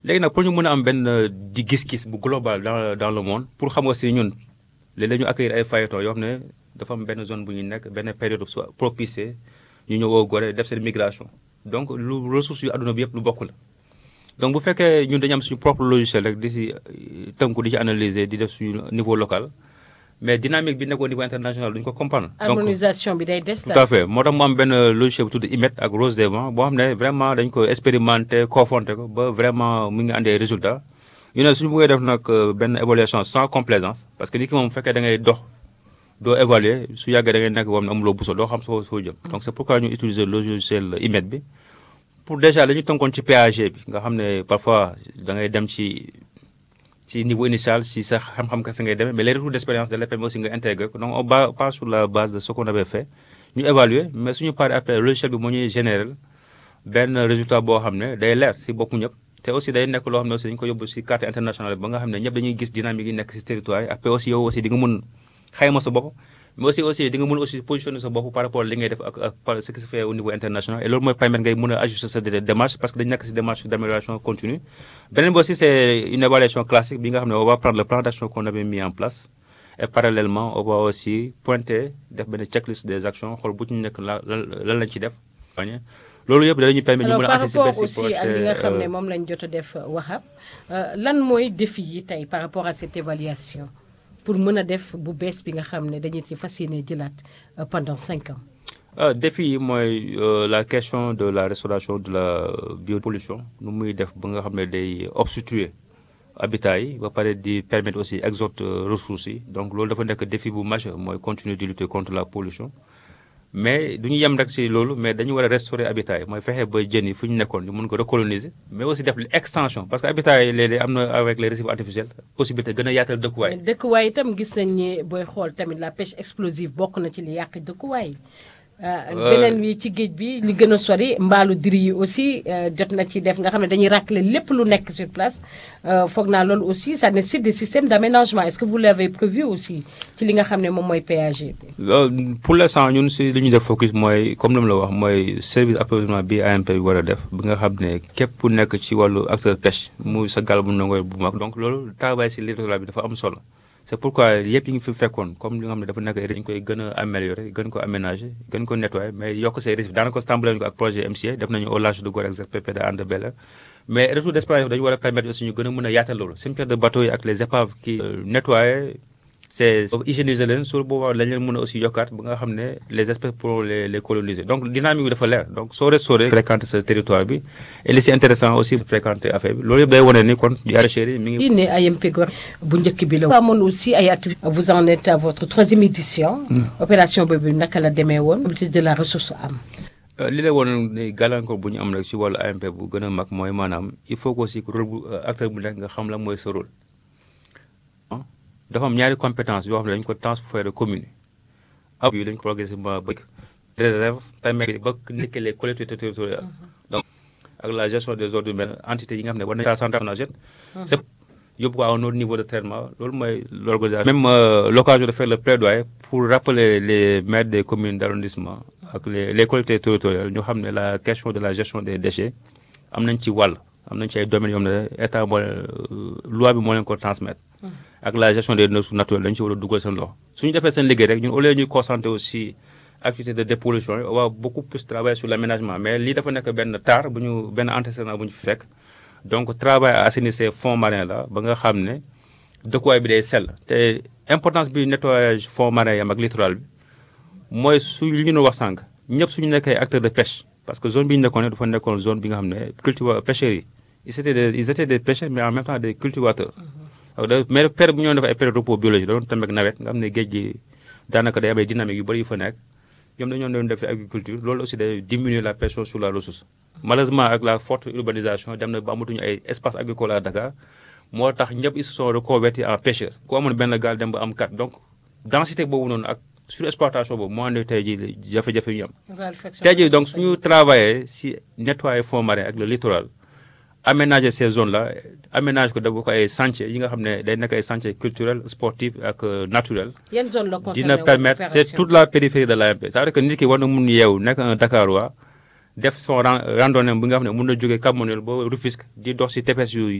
léegi nag pour ñu mën a am benn di gis-gis bu global dans dans le monde pour xam aussi ñun léeg-léeg ñu accueillir ay fayetons yoo xam ne dafa am benn zone bu ñu nekk benn période soit propice ñu ñëw au Gorée def seen migration donc lu ressources yu àdduna bi yëpp lu bokk la donc bu fekkee ñun dañu am suñu propre logiciel rek di si tënku di ci analyser di def suñu niveau local mais dynamique bi nekk au niveau international duñu ko comprendre. harmonisation bi day des tout à fait moo tax mu am benn logiciel bu tudd IMET ak Rose des Vents boo xam ne vraiment dañ ko expérimenter confronter ko ba vraiment mu ngi andee résultat ñu ne suñu bëggee def nag benn évaluation sans complaisance parce que nit ki moom bu fekkee da ngay dox doo évaluer su yàggee da ngay nekk boo xam ne amuloo buso doo xam soo soo jëm. donc c' est pourquoi ñu utiliser logiciel IMET bi pour déjà la ñu tënkoon ci PAG bi nga xam ne parfois da ngay dem ci. ci niveau initial si sa xam-xam kese ngay demee mais les retours d' expérience de permet aussi nga intégrer ko donc on ba pas sur la base de ce qu'on avait fait ñu évaluer mais suñu paree après logiciel bi moo ñuy général benn résultat boo xam ne day leer si boppu ñëpp te aussi day nekk loo xam ne aussi dañu ko yóbbu si carte internationale ba nga xam ne ñëpp dañuy gis dynamique yi nekk si territoire yi après aussi yow aussi di nga mun xayma sa bopp mais aussi aussi di nga mën aussi positionner sa bopp par rapport li ngay def ak ak par ce qui se fait au niveau international et loolu mooy permettre ngay mën a ajuster sa démarche parce que dañu nekk si démarche d' amélioration continue beneen bi aussi c' est une évaluation classique bi nga xam ne on va prendre le plan d' action qu'on avait mis en place et parallèlement on va aussi pointer def benn checklist des actions xool bu ñu nekk la lan lañ ci def loolu yëpp dañuy permettre ñu mën a anticiper par rapport aussi ak li nga xam ne moom lañ jot a def waxab lan mooy défi yi tey par rapport à cette évaluation pour mën a def bu bees bi nga xam ne dañu ci fas yéene jëlaat pendant cinq ans. ah défi yi mooy la question de la restauration de la biopollution nu muy def ba nga xam ne day obstruer habitat yi ba pare di permettre aussi exode ressources yi donc loolu dafa nekk défi bu majeur mooy continuer de lutter contre la pollution. mais du ñu yem rek si loolu mais dañu war a restaurer habitat yi mooy fexe ba jën yi fu ñu nekkoon ñu mun ko recoloniser mais aussi def extension parce que habitat yi léeg-léeg am na avec les récifs artificiels possibilité gën a yaatal dëkkuwaay. dëkkuwaay itam gis nañ ni booy xool tamit la pêche explosive bokk na ci li yàq dëkkuwaay. beneen wi ci géej bi li gën a sori mbaalu diri yi aussi jot na ci def nga xam ne dañuy racler lépp lu nekk sur place foog naa loolu aussi ça nécessite des systèmes d' aménagement est ce que vous l' avez prévu aussi ci li nga xam ne moom mooy PAG bi. pour l' instant ñun si li ñuy def focus mooy comme ni mu la wax mooy service approvisionnement bi AMP bi war a def bi nga xam ne képp ku nekk ci wàllu acteur pêche muy sa gaal bu nangoy bu mag donc loolu travail si littoral bi dafa am solo. c' est pourquoi yëpp yi ngi fi fekkoon comme li nga xam ne dafa nekk dañu koy gën a améliorer gën ko aménager gën ko nettoyer mais yokk say risques daanaka tàmbale ko ak projet MCA def nañu au large de Gorée ak ZPP de Hann Bel-Air mais retour d' expérience dañu war a permettre aussi ñu gën a mën a yaatal loolu cimetière de bateau yi ak les épaves qui nettoyer c' est hygiéniser leen sur boobaa lañ leen mën a aussi yokkaat ba nga xam ne les espèces pour les les coloniser donc dynamique bi dafa leer donc soo restauré fréquenter ce territoire bi et li si intéressant aussi fréquenter affaire bi loolu yëpp day wane ni kon arachère yi mi ngi. ne AMP Gorée bu njëkk bi la. amoon aussi ay activités. vous en êtes à votre troisième édition. opération boobu naka la demee woon. de la ressource am. li la woon ni gàllankoor bu ñu am rek ci wàllu AMP bu gën a mag mooy maanaam il faut que aussi rôle bu acteur bu nekk nga xam la mooy sa rôle. dafa am ñaari compétence yoo xam ne dañu ko transféré commune ab yi dañu ko progressivement bëgg réserve permet ba nekk les collectivités territoriales donc ak la gestion des ordres humains entité yi nga xam ne war nañu centrale c'est yóbbu ko à un autre niveau de traitement loolu mooy l'organisation même l'occasion de faire le plaidoyer pour rappeler les maires des communes d' arrondissement ak les les collectivités territoriales ñu xam ne la question de la gestion des déchets am nañ ci wàll am nañ ci ay domaines yoo xam ne état moo loi bi moo leen ko transmettre ak la gestion des ressources naturelles dañu ci war a dugal seen loxo suñu defee seen liggéey rek ñun au lieu ñuy concentrer aussi activité de dépollution yi on va beaucoup plus travailler sur l' aménagement mais lii dafa nekk benn taar bu ñu benn antécédent bu ñu fi fekk donc travail à assainir ces fonds marins là ba nga xam ne dëkkuwaay bi day sell te importance bi nettoyage fonds marins yam ak littoral bi mooy su li ñu wax sànq ñëpp suñu nekkee acteur de pêche parce que zone bi ñu nekkoon dafa nekkoon zone bi nga xam ne cultiva pêcheurs yi ils étaient des ils étaient des pêcheurs mais en même temps des cultivateurs mais période bu ñu doon def ay période repos biologique da doon tamit ak nawet nga xam ne géej gi daanaka day am ay dynamique yu bëri yu fa nekk ñoom dañoo doon def agriculture loolu aussi day diminuer la pression sur la ressource malheureusement ak la forte urbanisation dem na ba amatuñu ay espace agricole à Dakar moo tax ñëpp ils se sont reconvertis en pêcheurs ku amoon benn gaal dem ba am kat donc densité boobu noonu ak surexploitation boobu moo andi tey jii jafe-jafe yu ñu am tey jii donc suñu travailler si nettoyer fonds marin ak le littoral aménager ces zones là aménage ko def ko ay chantier yi nga xam ne day nekk ay chantier culturel sportif ak naturel yan zone la concerné dina permettre c' est toute la périphérie de l'AMP ça veut dire que nit ki war na mun yeewu nekk un Dakarois def son ran- randonnée bi nga xam ne mun na jógee Cap Manuel ba Rufisque di dox si tefes yooyu